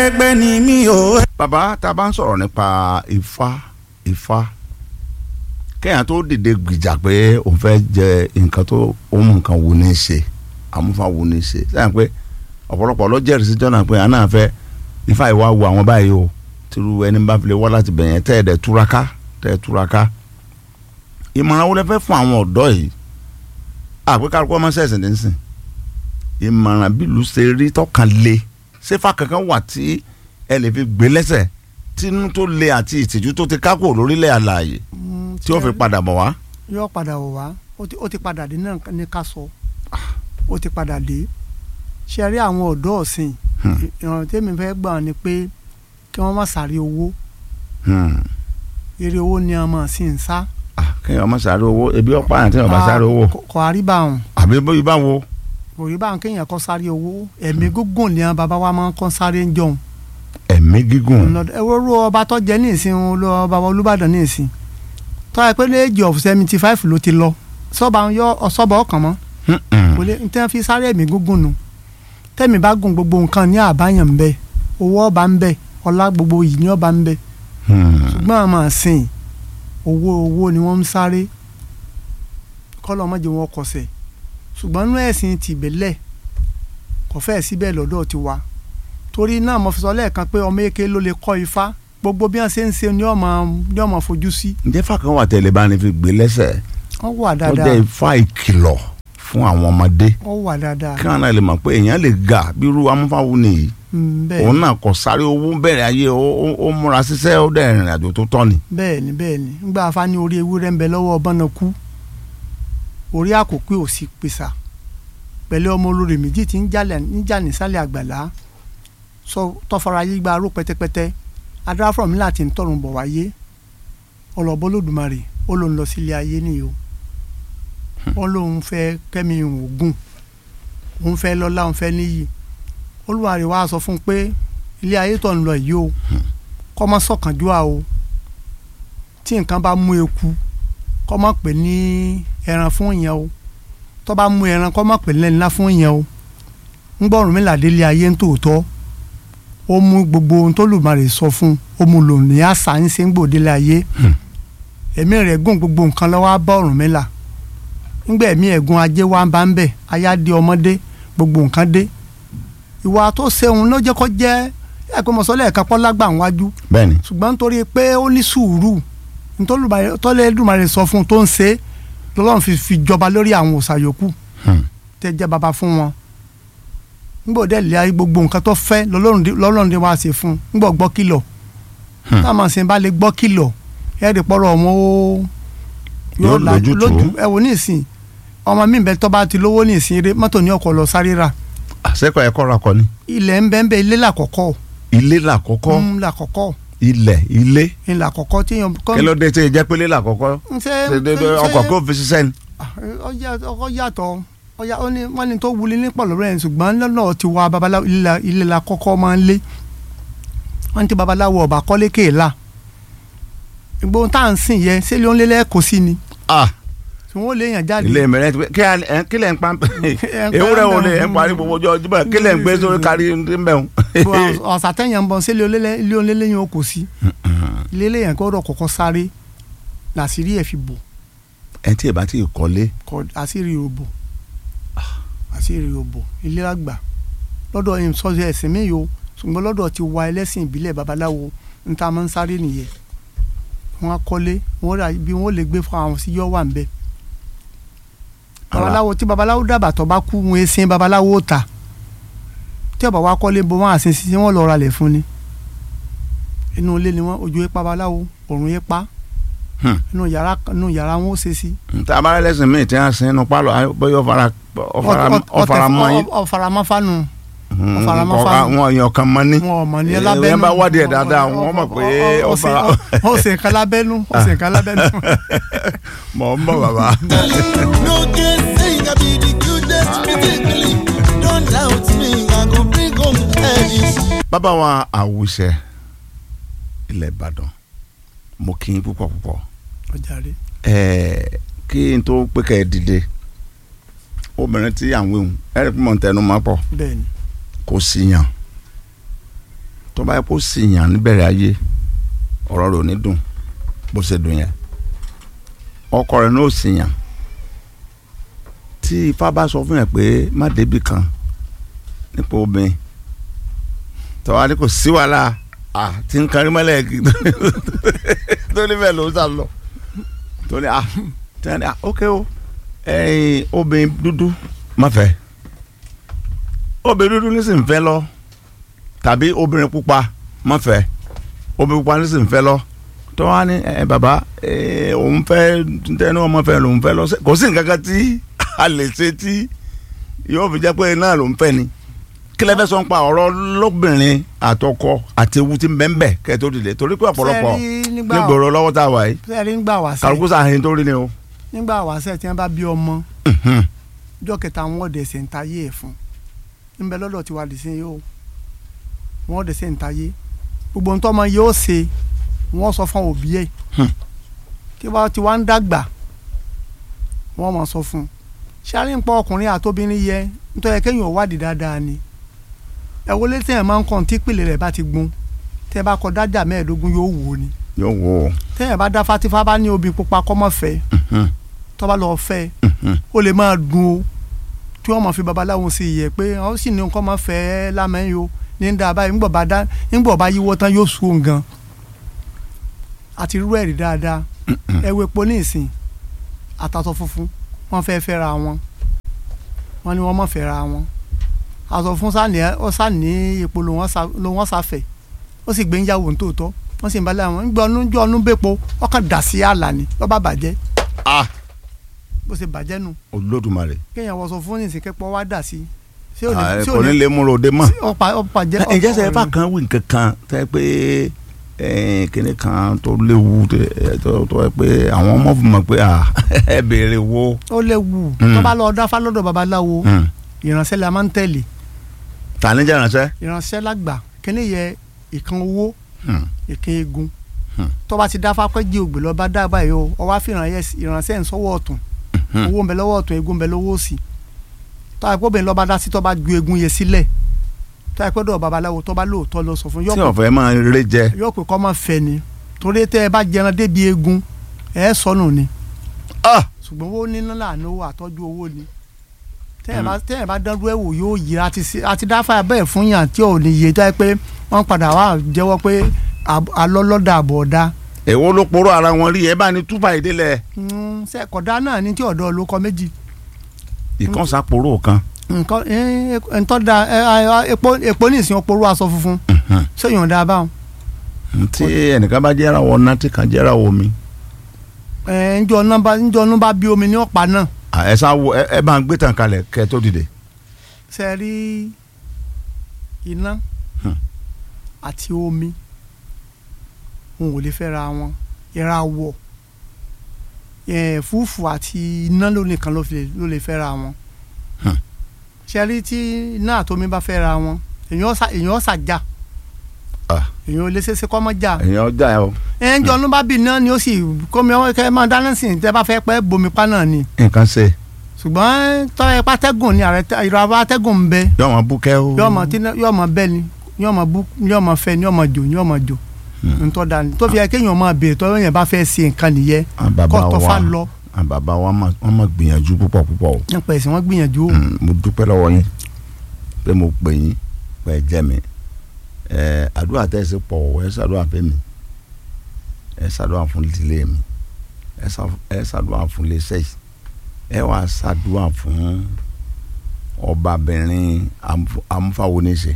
ẹgbẹ́ ni mí o. bàbá tá a bá ń sọ̀rọ̀ nípa ifá ifá kéèyàn tó dìde gbìjà pé òun fẹ́ jẹ nǹkan tó òun mú nǹkan wù ní í ṣe àmúfà wù ní í ṣe sẹ́yìn pé ọ̀pọ̀lọpọ̀ ló jẹ́rìí sí jọ́nà pé àná fẹ́ ifá ìwà wo àwọn báyìí o tìrú ẹni bá fi lè wá láti bẹ̀yẹn tẹ́ ẹ̀ dẹ̀ túraká tẹ́ ẹ̀ túraká ìmọ̀ràn wo lẹ fẹ́ fún àwọn ọ̀dọ́ yìí àpékàlùkọ́ ọmọ sẹ́sìn ní sìn ìmọ̀ràn bílù ṣe rí tọkàn le ṣéfà kankan wà tí ẹ lè fi gbé lẹ́sẹ̀ tínú tó le àti ìtìjú tó ti kákò lórílẹ̀ àlàyé tí ó fi padà bọ̀ wá. yóò padà wò wá ó ti- ó ti padà dé náà ní ká sọ ó ti padà dé ṣe rí àwọn ọ̀dọ́ ọ̀sìn Hmm. ìrànlọ́ tèmi fẹ́ gbà ní pé kí wọ́n má sáré owó Hmm. eré owó ni a máa sì ń sá. Ah, kéèyàn má sáré owó ebi ọ̀pá àti ọ̀bá sáré owó Kò- kò àríbá ọ̀hún àbí bóyá bá wo. kò rí báwọn kéèyàn kọ́ sáré owó ẹ̀mí gígùn ni àwọn bàbá wa máa ń kọ́ sáré ń jọun. ẹ̀mí gígùn ẹ wo ru ọba tó jẹ ní ìsìn o, lọ ọba wa Olúbàdàn ní ìsìn tó yẹ pé ní age of seventy five ló ti lọ sọba ń yọ ọsọba ọkàn mọ́ Hmm-mm. kò lè n tẹ́ fi sáré ẹ̀mí gígùn nu tẹ́mi bá gùn gbogbo nǹkan ní àbáyàn ń bẹ owó ọba ń bẹ ọlá gbogbo yìí ní ọba ń bẹ Hmm. ṣùgbọ́n àwọn máa sìn owó owó ni wọ́n ń sáré kọ́lọ́ mọ́jẹ wọn kọsẹ̀ ṣùgbọ́n inú ẹ̀sìn tìbẹ̀lẹ̀ kò fẹ́ síbẹ̀ lọ́dọ̀ ti wa torí náà mo fi sọ lẹ́ẹ̀kan pé ọmọ èké ló lè kọ́ ifá gbogbo bí wọ́n ṣe ń ṣe ni ọmọ ni ọmọ fojú sí ǹjẹ́ fàkàn wà tẹ̀lé bá ní fi gbé lẹ́sẹ̀ wọ́n wà tó dáadáa jẹ́ ifá ìkìlọ̀ fún àwọn ọmọdé wọ́n wà dáadáa kí wọn náà lè mọ̀ pé èèyàn lè ga bí irú amúfáwù nìyí Mm, bẹ́ẹ̀ òun náà kò sáré owó bẹ̀rẹ̀ ayé ó- ó ó múra ṣiṣẹ́ ó dẹ̀ rìnrìn àjò tó tọ́ ni. bẹ́ẹ̀ ni bẹ́ẹ̀ ni ńgbà afá ní orí ewúrẹ́ ń bẹ lọ́wọ́ ọbọ̀nà kú orí àkókò ò sí pèsà pẹ̀lú ọmọ olórí méjì tí ń jalè níjà nísàlẹ̀ àgbàlá sọ tọfara yí gba aró pẹ́tẹ́pẹ́tẹ́ adáfọ̀ mi láti ń tọrùn bọ̀ wáyé ọlọ́bọ lódùmarè ó lóun lọ sílé ayé nìyó ó lóun fẹ́ kẹ́mi ògùn òun fẹ́ lọ́lá òun fẹ́ níyì olúwarẹ̀ wá sọ fún un pé ilé ayé tó ń lọ yìí o kọ́ mọ́ sọ̀kànjúà o tí nǹkan bá mú eku kọ́ mọ́ pè ní ẹran fún yẹn o tó bá mú ẹran kọ́ mọ́ pè ní ńlá fún yẹn o ń gbọ́rùn mi làdé ilé ayé ń tòótọ́ ó mú gbogbo ohun tó lùmọ̀rẹ̀ sọ fún ó mú lò ní àṣà ń ṣe ń gbòde ilé ayé ẹ̀mí rẹ̀ gùn gbogbo nǹkan lọ́wọ́ á bá ọ̀rùn mi là ńgbà ẹ̀mí ẹ̀gún ajé wa ń bá ń bẹ̀ aya dé ọmọdé gbogbo nǹkan dé ìwà tó ṣeun ló jẹ́ kó jẹ́ ẹ̀ pé mọ̀sọ́lẹ̀ ẹ̀ka pọ́ lágbà wájú bẹ́ẹ̀ni ṣùgbọ́n nítorí pé ó ní sùúrù tọ́lẹ́dùmarè sọ fún un tó ń ṣe é lọ́lọ́run fi fi jọba lórí àwọn òòṣà yòókù Hmm. tẹ́ jẹ́ baba fún wọn nígbà òde ìlẹ̀ ayé gbogbo nǹkan tó fẹ́ lọ́lọ́run dé- lọ́lọ́run dé wá ṣe fún un nígbà gbọ́ kìlọ̀ Hmm. táwọn ṣe bá lè gbọ́ kìlọ̀ ẹ̀ẹ́dì pọ́rọ̀ wọn ó Yóò la- lójútùú. ẹ wò ní ìsìn ọmọ mi bẹ tó bá ti lówó ní ìsìn eré mọ́tò ní ọkọ̀ lọ sáré rà àṣekọ̀ ẹ̀kọ́ ra kọ ni. ilẹ̀ ń bẹ́ẹ̀ bẹ́ẹ̀ ilé làkọ́kọ́ ilé làkọ́kọ́ ń làkọ́kọ́ ilẹ̀ ilé ń làkọ́kọ́ tí èèyàn kọ́ kí ló dé tí ì jẹ́ pé ilé làkọ́kọ́ ń ṣe ṣe dédé ọkọ̀ kó fi ṣiṣẹ́ ni. ọjà ọkọ yàtọ̀ ọjà ó ní wọ́n ní tó wuli ní pọ̀lọ́rọ́ yẹn ṣùgbọ́n lọ́nà tí wa babaláwo ilé la- ilé la kọ́kọ́ máa ń lé wọ́n ti babaláwo ọba kọ́lé kéèlà ìgbóhùn tá à ń sìn yẹ ṣé ló ń lé lẹ́ẹ̀kọ́ sí ni Ah, tí wọ́n lè yàn jáde ilé mẹ́rẹ́ ti pé kí a- ẹ- kí lẹ̀ ń pa ewúrẹ́ wo lè ń parí gbogbo ọjọ́ ọjọ́ kí lẹ̀ ń gbé sórí kárí ń bẹ̀ wọn. Bó a- ọ̀sà tẹ̀yàn ń bọ̀ ṣé ilé ó lé lẹ́yìn o kò sí ilé lẹ́yìn gbọ́dọ̀ kọ́kọ́ sáré làṣírí ẹ̀ fi bò ẹ tí ì bá tí ì kọ́lé kọ àṣírí òbò àṣírí òbò ilé àgbà lọ́dọ̀ yìí sọ́jọ́ ẹ̀sìn mi yìí o ṣùgbọ́n lọ́dọ̀ ti wa ẹlẹ́sìn ìbílẹ̀ babaláwo ń ta máa ń sáré nìyẹn wọ́n á kọ́lé wọ́n rà bí wọ́n lè gbé fún àwọn sí yọ́ wà ń bẹ̀. babaláwo tí babaláwo dàbà tó bá kú wọn sin babaláwo ó ta tí ọba wa kọ́lé bó wọn àṣẹ sí wọn lọ ra lẹ̀ fún ni inú ilé ni wọn ojú ipa babaláwo òrùn ipa Hmm. inú yàrá inú yàrá wọn ó ṣe sí tá a bá rẹ lẹ́sìn míì tí wọ́n sin inú pálọ̀ bóyá ọ̀fara ọ̀fara mọ́ yín ọ̀faramọ́ fanu Hmm, ọ̀faramọ́ ọ̀ka- fáwọn. wọn èèyàn kan mọ́ ní. wọn ò mọ̀ ní Eh, lábẹ́nu ẹ bá wádìí ẹ̀ dáadáa wọ́n mọ̀ pé ó ọ̀fara ó ṣe nǹkan lábẹ́nu ó ṣe nǹkan lábẹ́nu. mọ̀ ń bọ̀ bàbá. No can say I be the cutest physically. Don't doubt me, I go bring home Ellis. bàbá wa àwùṣẹ ilẹ̀ ìbàdàn mo kí yín púpọ̀ púpọ̀ ọjàre ẹ̀ẹ́ kí n tó pé kẹ́ ẹ dìde obìnrin tí à ń wéhùn ẹ̀rí pé mò ń tẹnu mọ́ pọ̀ bẹ́ẹ̀ ni kò sí yàn tó bá yẹ kó sì yàn níbẹ̀rẹ̀ ayé ọ̀rọ̀ rẹ̀ ò ní dùn bó ṣe dùn yẹn ọkọ rẹ̀ náà ò sì yàn tí ifá bá sọ fún yẹn pé má débi kan nípa obìnrin tọ́wá ní kò sí wàhálà à tí ń kárí mọ́lẹ̀ kí tó ní bẹ́ẹ̀ ló ń sá lọ tó ní à tí wọ́n ní à ókè o ẹ̀yin obìnrin dúdú má fẹ́ obìnrin dúdú ní sì ń fẹ́ lọ tàbí obìnrin pupa má fẹ́ obìnrin pupa ní sì ń fẹ́ lọ tó wá ní ẹ bàbá ẹ òun fẹ́ tẹnu ọmọ fẹ́ lòun fẹ́ lọ sí- kò sí nǹkan kan tí a lè ṣe tí yóò fi jẹ́ pé náà lòun fẹ́ ni kí lẹ fẹ́ sọ ń pa ọ̀rọ̀ lóbìnrin àtọkọ àti ewu tí ń bẹ ń bẹ kẹ́ ẹ tó dìde torí pé ọ̀pọ̀lọpọ̀ Sẹ́ẹ̀rí nígbà nígboro lọ́wọ́ tá a wà yìí sẹ́ẹ̀rí nígbà wàṣẹ kálukú sàhìn tó rí ni o. nígbà wàṣẹ tí wọ́n bá bí ọmọ ọjọ́ kẹta wọn ọ̀dẹ̀ ṣe ń tayé ẹ̀ fún níbẹ̀ lọ́dọ̀ tí wàá dì sí yóò wọn ọ̀dẹ̀ ṣe ń tayé gbogbo nǹkan ọmọ yóò ṣe wọ́n sọ fún òbí ẹ̀ Hmm. tí wọ́n ti wá ń dàgbà wọ́n mọ̀ sọ fún un ṣáàrin pọ̀ ọkùnrin àtobìnrin yẹ nítorí kéèyàn ò wádìí dáadáa ni ẹ wọlé tí ẹ máa ń kàn tí ìpìlẹ̀ rẹ̀ bá ti gbun tẹ́ ẹ bá kọ dájà mẹ́ẹ̀ẹ́dógún yóò wò ó ni yóò wò ó. tẹ́ ẹ bá dá fatifá bá ní obì pupa kọ́mọ́ fẹ́ Mhm. tó bá lọ fẹ́ Mhm. ó lè máa dùn o tí wọ́n mọ̀ fi babaláwo sí i yẹ pé ó sì ní nǹkan máa fẹ́ lámẹ́yìn o ní ń da báyìí ńgbọ̀ bá dá ńgbọ̀ bá yíwọ́ tán yóò sùn òun gan àti irú ẹ̀rí dáadáa ẹ̀wẹ̀ epo ní ìsìn àtàtọ̀ funfun wọ́n fẹ́ fẹ́ra wọn wọ́n ní wọ́n mọ̀ fẹ́ra wọn àtọ̀ fún sani ó sani epo ló wọ́n sa- ló wọ́n sáfẹ̀ ó sì gbé ń yàwó nítòótọ́ wọ́n sì ń balẹ̀ àwọn ńgbọ́ ọdún jọ́ ọdún bẹ́pọ̀ ọkàn dà sí àlà ni lọ́ba bàjẹ́ ah bó ṣe bàjẹ́ nù olódùmarè. kéèyàn wọṣọ fún ní ìsìnkẹ́pọ̀ wá dà sí ṣé ò Ah, ní ṣé kò ò ní ní lè múra òde mọ́. ọ̀pá ọ̀pá jẹ́ ǹjẹ́ sẹ́ fà kan wí nǹkan kan tẹ́ pé eh, kíní kan tó léwu tẹ́- tó tó ẹ pé àwọn ọmọ fún mi pé ah, ẹ béèrè wo. ó léwu Mm. tó bá lọ dáfá lọ́dọ̀ babaláwo Hmm. ìránṣẹ́ la máa ń tẹ̀lé tani jẹ́ ìránṣẹ́. ìránṣẹ́ lágbà kíní yẹ ìkan owó Hmm. ìkan egun Hmm. tó bá ti dáfá pẹ́ jí ògbè lọ́ba dábà yìí o ọwọ́ àfihàn ìránṣẹ́ ń sọ́wọ́ ọ̀tún Hmm. owó ń bẹ lọ́wọ́ ọ̀tún egun ń bẹ lọ́wọ́ òsì tó àìpọ́ bẹ́ẹ̀ lọ́ba dá sí tó bá ju egun yẹ sílẹ̀ tó àìpọ́ dọ̀ babaláwo tó bá lóòótọ́ lọ sọ fún yọ tí ọ̀fẹ́ máa rere jẹ. yóò pè kọ́ máa fẹ́ ni torí tẹ́ ẹ bá jẹran débi egun ẹ sọnù ni ah ṣùgbọ́n owó níná làánú owó àtọ́jú owó ni tẹ́yìn bá tẹ́yìn bá dánrú ẹ̀ wò yóò yí àti sí- àti dáfà bẹ́ẹ̀ fún yàn tí ò ní yé tó yẹ pé wọ́n padà wá jẹ́wọ́ pé àb- alọ́lọ́dà àbọ̀ ọ̀dà èwo ló poró ara wọn rí ẹ bá ní túbà ìdílé sẹ́kọ̀dá náà ní tí ọ̀dọ́ ló kọ méjì ìkànsá poró kan. nǹkan ntọ́ da ẹ, ẹ, epo epo ní ìsìn ọpọlọ aṣọ funfun Mhm. sẹ́yìn ọ̀dà báwọn tí ẹnìkan bá jẹ́ra wọ náà tí kan jẹ́ra wọ mi. ẹ, njọ́ ọ̀nà bá njọ́ ọ̀nà bá bí omi ní ọ̀pá náà Ah, ẹ sá wo ẹ ẹ bá ń gbé tàn kalẹ̀ kẹ́ ẹ tó dìde. ṣe rí iná Hmm. àti omi wọn ò lè fẹ́ra wọn ìràwọ̀ eh, fúfú àti iná ló nìkan ló fi lè- ló lè fẹ́ra wọn Hmm. ṣe rí tí iná àti omi bá fẹ́ra wọn èèyàn ọ̀sà èèyàn ọ̀sà já Ah. èèyàn ò lè ṣeéṣe kọ́ mọ́ já èèyàn ọjà ẹ o ẹ̀ ń jọ ọdún bá bì náà ni ó sì kọ́mi ọmọ kẹ́ ẹ máa dáná sí ní tẹ́ bá fẹ́ pẹ́ bomi pa náà ni nǹkan ṣe ṣùgbọ́n tọ́ ẹ pátẹ́gùn ni àrẹ ìrọ̀ atẹ́gùn ń bẹ yóò máa búkẹ́ o. yóò mọ tí yóò mọ bẹ́ẹ̀ ni yóò mọ bú yóò mọ fẹ́ ni yóò mọ jò yóò mọ jò Hmm. ntọ́ da ni tó fi yẹ kéèyàn máa bèèrè tọ́ yẹn bá fẹ́ ṣe nǹkan nìyẹn àwọn bàbá kọ́ tọ́fà wa lọ àwọn bàbá wa máa- wọ́n máa gbìyànjú púpọ̀ púpọ̀ o. nípa ẹ̀sìn wọn gbìyànjú o. Mm, mo dúpẹ́ lọ́wọ́ yín pé mo pè yín pé ẹ jẹ́ mi ẹ àdúrà tẹ́ ẹ sì pọ̀ ẹ ṣàdúrà fún mi ẹ ṣàdúrà fún ìdílé mi ẹ ṣà- ẹ ṣàdúrà fún iléeṣẹ́ yìí ẹ wà ṣàdúrà fún ọbabìnrin amúf- amúfáwoníṣe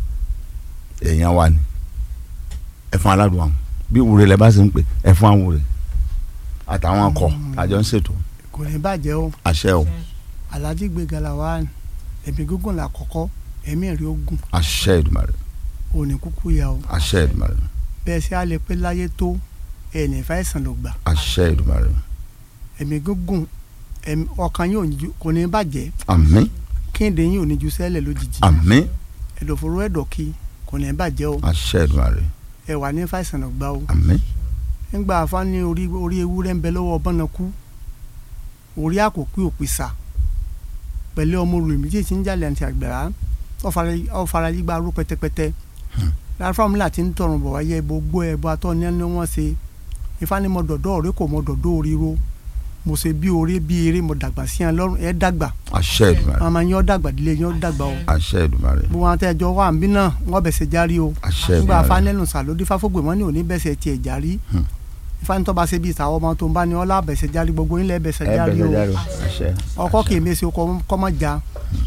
èèyàn wa ni ẹ fún aládùn àwọn bí wúre lẹ bá sì ń pè ẹ fún àwọn wúre àtàwọn akọ àjọ ń ṣètò kò ní bàjẹ́ o àṣẹ o alhaji gbẹ̀gà làwa ẹ̀mí gígùn là kọ́kọ́ ẹ̀mí rí ogun àṣẹ Èdùmàrè òní kúkú ya o àṣẹ Èdùmàrè bẹ́ẹ̀ sí alẹ́ pé láyé tó ẹ̀ẹ́nì ìfàìsàn ló gbà àṣẹ Èdùmàrè ẹ̀mí gígùn ẹ̀mí ọkàn yín ò ní ju- kò ní bàjẹ́ àmín kíndé yín ò ní ju sẹ́lẹ̀ lójijì àmín ẹ̀dọ̀fóró ẹ̀dọ̀kí kò ní bàjẹ́ o àṣẹ Èdùmàrè ẹ̀ wà ní ìfàìsàn ló gbà o. àmín nígbà afá ní orí orí ewúrẹ́ ń bẹ lọ́wọ́ bọ́nakú orí àkókò òpìsà pẹ̀lú ọmọ rẹ̀ méjì tí ń jalè àti àgbẹ̀rá ọ̀fara yígba arú pẹ́tẹ́pẹ́tẹ́ láfáà mi láti ń tọrùn bọ̀ wáyé gbogbo ẹbọ atọ́ ní ẹni wọ́n ṣe ifá ní mo dọ̀dọ̀ ọ̀rẹ́ kò mo dọ̀dọ̀ oríro mo ṣe bí orí bí eré mo dàgbà sí ẹ lọ́rùn ẹ dàgbà àṣẹ Èdùmàrè màmá yín ọ dàgbà dílé yín ọ dàgbà o àṣẹ Èdùmàrè gbogbo àwọn tẹ́jọ́ wà ń bí náà wọ́n bẹ̀sẹ̀ járí o àṣẹ nígbà Èdùmàrè afánẹ́nu sàlódì fáfógbè wọn ní òní bẹ̀sẹ̀ tiẹ̀ járí Hmm. ifáńtọ́ bá ṣe bí ìsàwọ́ ọmọ tó ń bá ní ọlá bẹ̀sẹ̀ járí gbogbo yín lẹ́ bẹ̀sẹ̀ ẹ járí bẹ̀rẹ̀ o jáde o àṣẹ ọkọ kì í mẹ́sì oko kọ́ mọ́ ja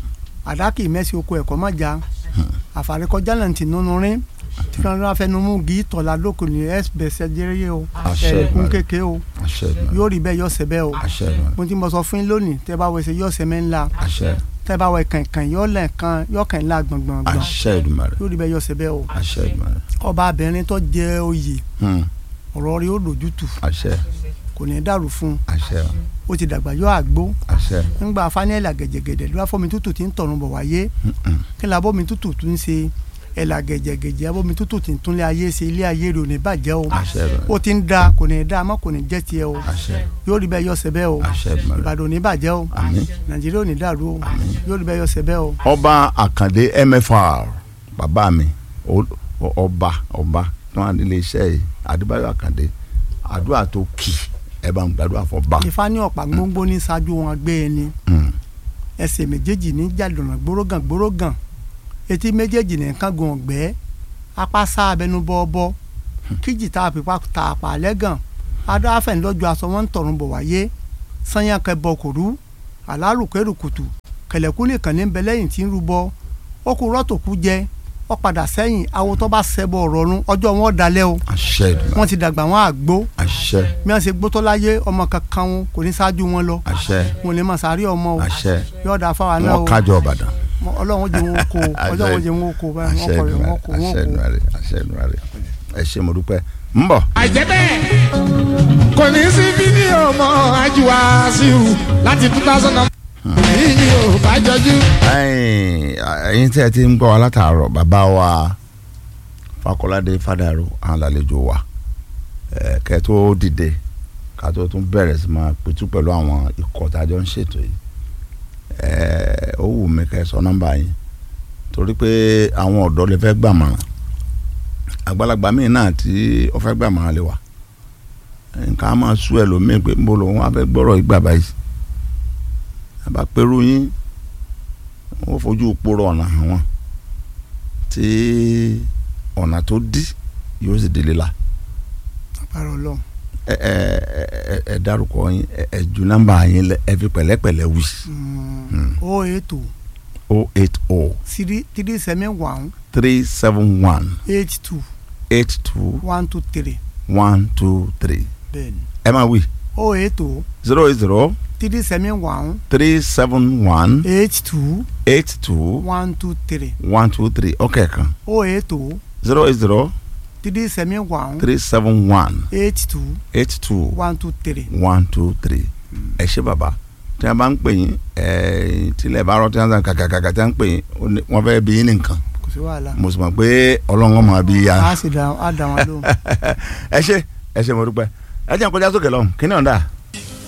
àdá kì í mẹ́sì oko ẹ̀kọ́ mọ́ ja àfàrékọjá náà ti nínú rín tí kan ló fẹnu mú gí tọ̀la lóko ní ẹ bẹ̀sẹ̀ jẹ́rẹ́ o Àṣẹ ẹ̀ẹ́dẹ́kun Èdùmàrè. kéke o àṣẹ Èdùmàrè yóò rí bẹ́ẹ̀ yọ̀ ṣẹ bẹ́ẹ̀ o àṣẹ Èdùmàrè mo ti mọ sọ fún yín lónìí tẹ́ bá wọ ẹsẹ̀ yọ̀ ṣẹ mẹ́ńlá àṣẹ tẹ́ bá wọ kànkàn yọ̀ lẹ́ẹ̀kan yọ̀ kàn ńlá gbọ̀ngbọ̀ngbọ̀n àṣẹ Èdùmàrè yóò rí bẹ́ẹ̀ yọ̀ ṣẹ bẹ́ẹ̀ o àṣẹ Èdùmàrè ọba abẹ́rin tó jẹ oyè Hmm. ọ̀rọ̀ rí ó lójútù àṣẹ kò ní dàrú fún un àṣẹ ó ti dàgbà yọ àgbo àṣẹ ńgbà fanẹ́là gẹ̀jẹ̀gẹ̀dẹ̀ ló bá fọ́ mi tútù tí ń tọ̀run bọ̀ wáyé kí ni abọ́ mi tútù tún ṣe ẹ̀là gẹ̀jẹ̀gẹ̀jẹ̀ abọ́ mi tútù tí ń tún lé ayé ṣe ilé ayé rẹ̀ ò ní bàjẹ́ o àṣẹ Èdùmàrè ó ti ń da kò ní da àmọ́ kò ní jẹ́ tiẹ̀ o àṣẹ yóò rí bẹ́ẹ̀ yọ ṣẹ bẹ́ẹ̀ o àṣẹ Èdùmàrè ìbàdàn ò ní bàjẹ́ o àmín. nàìjíríà ò ní dàrú o yóò rí bẹ́ẹ̀ yọ ṣẹ bẹ́ẹ̀ o. ọba àkàndé mfr bàbá mi o- o- ọba ọba tó wà nílé iṣẹ́ yìí adébáyọ̀ àkàndé àdúrà tó kì ẹ bá ń gbàdúrà fún ọba. ìfá ní ọ̀pá gbóngbó ní ṣáájú wọn gbé ẹni Hmm. ẹsẹ̀ méjèèjì ní jàdùnà gbórógàn gbórógàn etí méjèèjì ní kángun ọ̀gbẹ́ apá sá abẹnú bọ́ọ̀bọ́ kíjì tá a fipá ta àpá lẹ́gàn adó afẹ́nilọ́jọ́ aṣọ wọn ń tọ̀run bọ̀ wáyé sanyá kẹbọ kòrú alárùkẹ́rùkùtù kẹlẹ̀kú nìkan ní bẹ lẹ́yìn tí ń rúbọ ó kú rọ́tòkú jẹ ó padà sẹ́yìn awo tó bá ṣẹbọ ọ̀rọ̀run ọjọ́ wọn dalẹ̀ o àṣẹ Èdùmàrè wọ́n ti dàgbà wọn àgbo àṣẹ bí wọ́n ṣe gbótọ́ láyé ọmọ kankan wọn kò ní ṣáájú wọn lọ àṣẹ wọn ò ní máa sáré ọmọ o àṣẹ yóò dáa fáwa náà o wọn kájọ ọbàdàn. Mọ- ọlọ́run jẹ́ wọn kó o ọlọ́run jẹ́ wọn kó o báyìí àṣẹ wọ́n kọ̀ rẹ̀ Èdùmàrè wọ́n kó wọ́n àṣẹ kó. Èdùmàrè àṣẹ Èdùmàrè ẹ ṣé mo dúpẹ́ ń bọ̀. àìjẹ́ bẹ́ẹ̀ kò ní sí fídíò mọ́ ajíwá síhù láti two thousand and yìí ò bá jọjú. ẹ̀yin ẹ̀yin tí ẹ ti ń gbọ́ wa látàárọ̀ bàbá wa Fakọládé Fádàrú àwọn àlejò wa ẹ kẹ́ tó dìde ká tó tún bẹ̀rẹ̀ sí máa pitú pẹ̀lú àwọn ikọ̀ tá a jọ ń ṣètò yìí ẹ ó wù mí kẹ́ ẹ sọ nọ́mbà yín torí pé àwọn ọ̀dọ́ lè fẹ́ gbàmọ̀ràn àgbàlagbà míì náà tí ó fẹ́ gbàmọ̀ràn lè wà nǹkan á máa sú ẹlòmíì pé mo lòun á fẹ́ gbọ́rọ̀ ìgbà báyìí àbá pẹ̀rù yín wọ́n fojú poró ọ̀nà hàn wọ́n tí ọ̀nà tó dí yóò sì délé la àpárọ̀ ọlọ́run ẹ ẹ ẹ ẹ dárúkọ yín ẹ ẹ ju nọ́mbà yín lẹ ẹ fi pẹ̀lẹ́pẹ̀lẹ́ wí o eight o o eight o three three seven one three seven one eight two eight two one two three one two three bẹ́ẹ̀ni ẹ máa wí o eight o zero eight zero three seven one three seven one eight two eight two one two three one two three ọkẹ́ kan o eight o zero eight zero three seven one three seven one eight two eight two one two three one two three ẹ ṣé bàbá tí a bá ń pè yín ẹ tilẹ̀ bá rọ tí wọ́n sàn kàkàkàkà tí wọ́n ń pè yín ó ní- wọ́n fẹ́ bí yín nìkan kò sí wàhálà mo sì mọ̀ pé ọlọ́run máa bí ya a sì dá a dá wọn lóhùn. ẹ ṣé ẹ ṣé mo dúpẹ́ ẹ jẹ́ n kọjá sókè lọ́hùn kí ni ọ̀dà